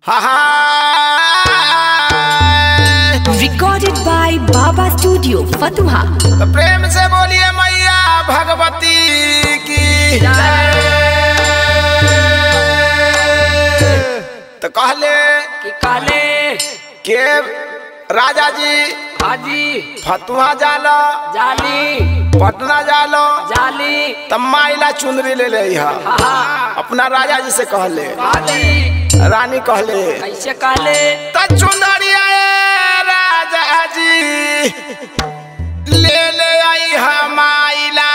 Ha ha! Recorded by Baba Studio, Fatuha. तो प्रेम से बोलिए मैया भगवती की तो कहले कि काले के राजा जी हाजी फतुहा जालो जाली पटना जालो जाली तब माइला चुंदरी ले ले अपना राजा जी से कहले काली रानी कहले कैसे काले त चुंदरिया ए राजा जी ले ले आई हमाइला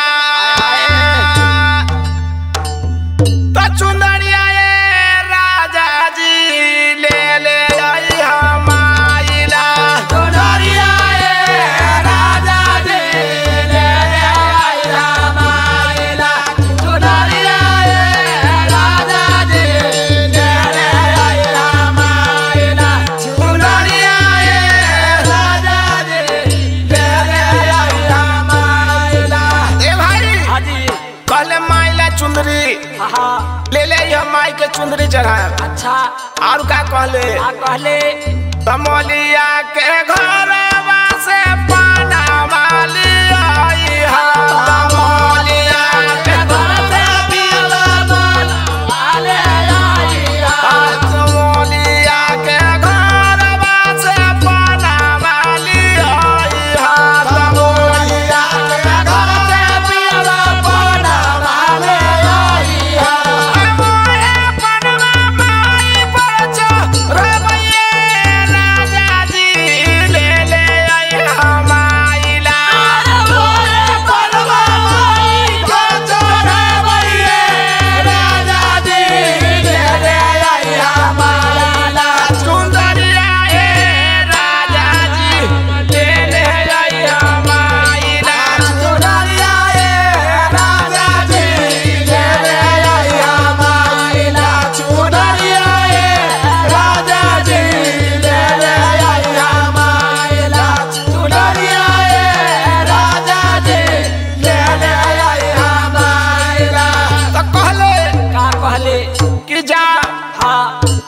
त चुंदरिया ए राजा जी ले ले आई हमाइला चुंदरिया ए राजा जी ले ले आई हमाइला चुंदरिया ए राजा जी ले ले आई हमाइला चुंदरिया ए राजा जी ले ले आई हमाइला ए भाई हाजी कहले माइला चुंदरी हाँ ले ले हम माई के चुंदरी चढ़ाए अच्छा और का कहले आ कहले तमोलिया के घरवा से पाना वाली आई हा तमोलिया के घर से पियला वाले आई हा तमोलिया के घरवा से पाना वाली आई हा तमोलिया के घर से पियला पाना वाले आई हा मोहे पनवा माई परचो रबैये राजा जी ले ले आई हमाइला मोहे पनवा माई परचो रबैये राजा जी ले ले आई हमाइला सुंदरिया ए राजा जी ले ले आई हमाइला सुंदरिया ए राजा जी ले ले आई हमाइला सुंदरिया ए राजा जी ले ले आई हमाइला सुंदरिया ए राजा जी ले ले आई हमाइला तो कहले का कहले कि जा हाँ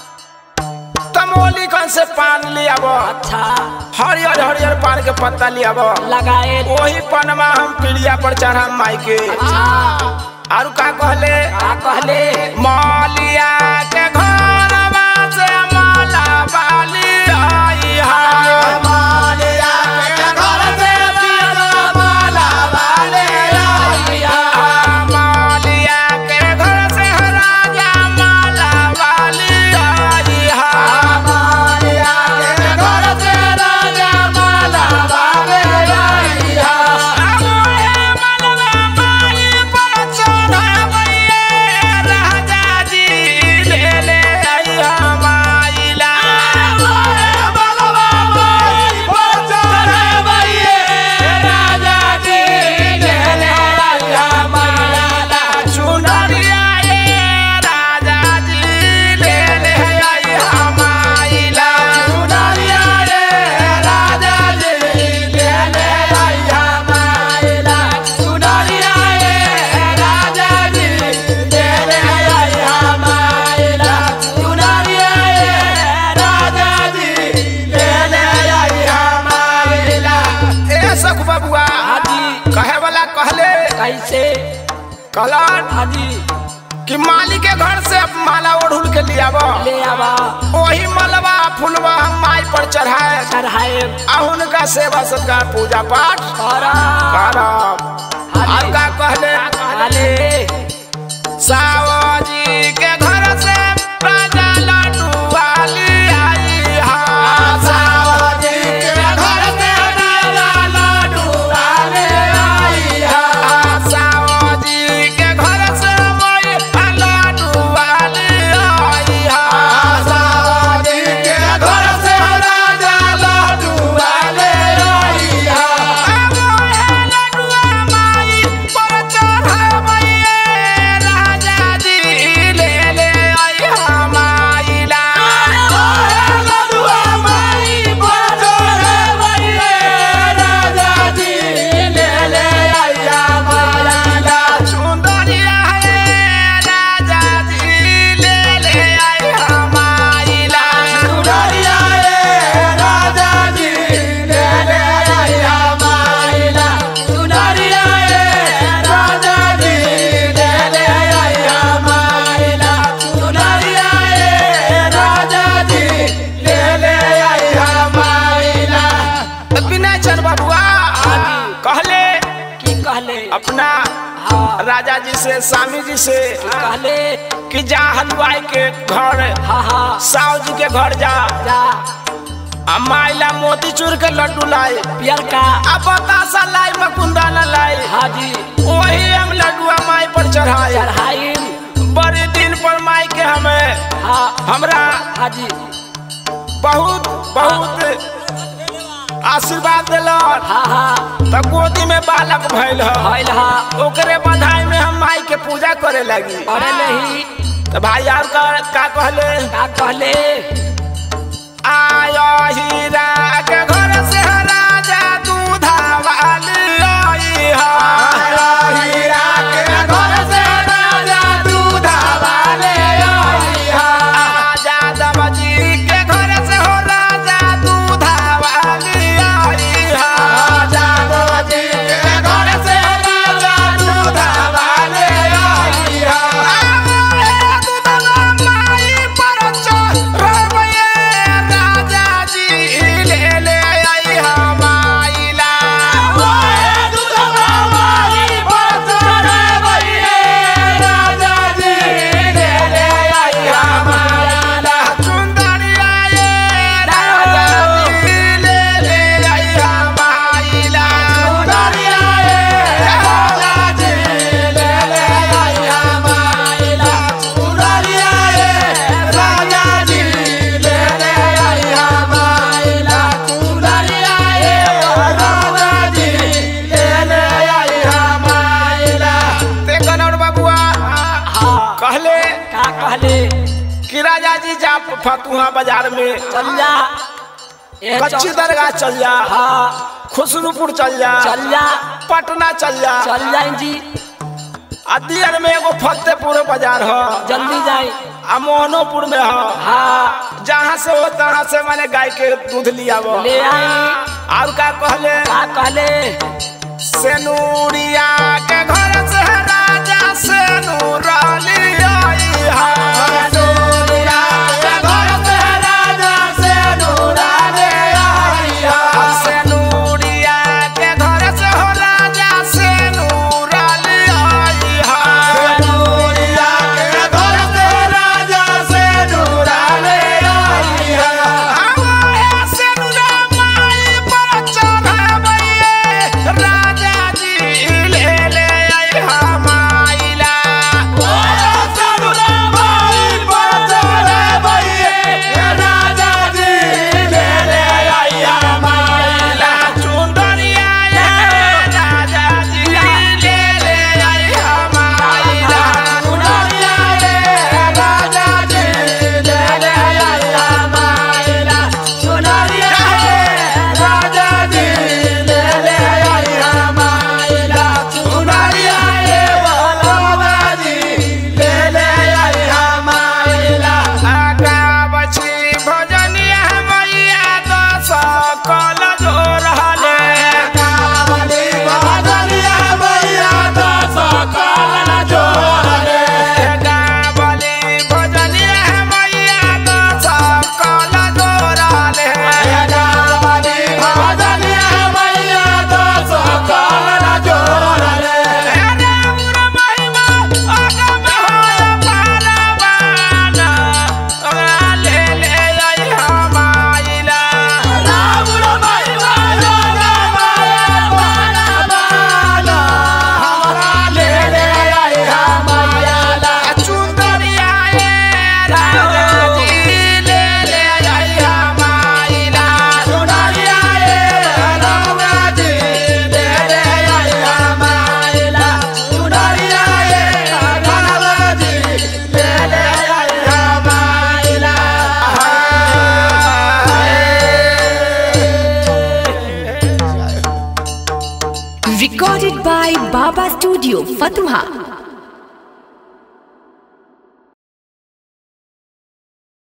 तमोली कन से पान लियाब अच्छा हरियर हरियर पान के पत्ता लियाब लगाए वही पनमा हम पीढ़िया पर चढ़ा माई के अच्छा और का कहले का कहले मौलिया के घरवा से माला वाली आई हा मौलिया के घर से पियला माला वाले आई हा मौलिया के घर से राजा माला वाली आई हा मौलिया के घर से राजा माला वाले आई हा मोहे मनवा माई पर चढ़ावैये राजा जी ले ले आई हमाइला मोहे मनवा माई पर चढ़ावैये राजा जी ले ले आई हमाइला चुनरिया ए राजा जी ले ले आई हमाइला चुनरिया ए राजा जी ले ले आई हमाइला चुनरिया ए राजा जी ले ले आई हमाइला चुनरिया ए राजा जी ले ले आई हमाइला ए सख बबुआ हाजी कहे वाला कहले कैसे कहलन हाजी कि माली के घर से माला ओढ़ुल के लियाब ले आवा वही मलबा फुलवा हम माई पर चढ़ाए चढ़ाए आ उनका सेवा सत्कार पूजा पाठ करा करब और का कहले काले सावजी के घर से राजा लड्डू वाली आई हा सावजी के घर से राजा लड्डू वाली आई हा सावजी के घर से मोई लड्डू वाली आई हा सावजी के घर से राजा लड्डू वाली आई हा मोहे लड्डू माई पर चढ़ावैये राजा अपना हाँ राजा जी से स्वामी जी से कहले कि जा हलवाई के घर हाँ हाँ साव जी के घर जा जा आ माइला मोतीचूर के लड्डू लाई पियर का आ बतासा लाई मकुंदा न लाई हाँ जी वही हम लड्डुआ माई पर चढ़ाए चढ़ाई बड़े दिन पर माई के हमें हाँ हमरा हाँ जी बहुत बहुत आशीर्वाद दिलन हाँ हाँ त गोदी में बालक भइल ह भइल हा ओकरे बधाई में हम माई के पूजा करे लगी अरे नहीं तो भाई यार का, का कहले का कहले आयो हीरा के घर से राजा दूधा वाली आई हा आयो हीरा के घर से राजा दूधा वाले आई हा यादव जी के घर से हो राजा दूधा वाली आई हा यादव जी के घर से राजा दूधा वाले आई हा आवे दूधवा माई पर चढ़बे राजा जी ले ले आई हा माइला आवे दूधवा माई पर चढ़बे राजा जी ले ले आई हा माइला सुंदरिया ये राजा जी ले ले आई हा माइला सुंदरिया ये राजा जी ले ले आई हा माइला सुंदरिया ये राजा जी ले ले आई हा माइला सुंदरिया ये राजा जी ले ले आई हा माइला ते कनौर बाबुआ हाँ कहले का कहले कि राजा जी जा फतुहा बाजार में चल जा ए कच्ची चल- दरगाह चल जा हाँ खुसरूपुर चल जा चल जा पटना चल जा चल जाए जी अदियर में एगो फतेहपुर बाजार ह जल्दी जाए आ मोहनोपुर में ह हाँ जहाँ से हो तहाँ से मैंने गाय के दूध लिया वो ले आई और का कहले का कहले सेनूरिया के घर से राजा सेनूर लिया सेनूरिया के घर से राजा सेनूर ले आई हा सेनूरिया के घर से हो राजा सेनूर ले आई हा सेनूरिया के घर से राजा सेनूर ले आई हा आवे सेनूरा माई पर चढ़ाबे राजा जी ले ले आई हा माइला ओए सेनूरा माई पर चढ़ाबे राजा जी ले ले आई हा माइला चुंदरिया ये राजा जी ले ले आई हा माइला चुंदरिया ये राजा जी ले ले आई हा माइला चुंदरिया ये राजा जी ले ले आई हा माइला चुंदरिया ये बाबा जी ले ले आई हा माइला आगा बची भजनिया मैया दस कल जोर हले गावली भजनिया मैया दस कल जोर हले गावली भजनिया मैया दस कल जोर हले गावली भजनिया मैया दस कल जोर हले राम महिमा अगम होय पारवाना ले ले आई हमाइला राम महिमा अगम होय पारवाना हमरा ले ले आई हमाइला चुंदरिया ए राजा जी ले ले आई हमाइला चुंदरिया ए राजा जी ले ले आई हमाइला चुंदरिया ए राजा जी ले ले आई हमाइला Recorded by Baba Studio, Fatuha.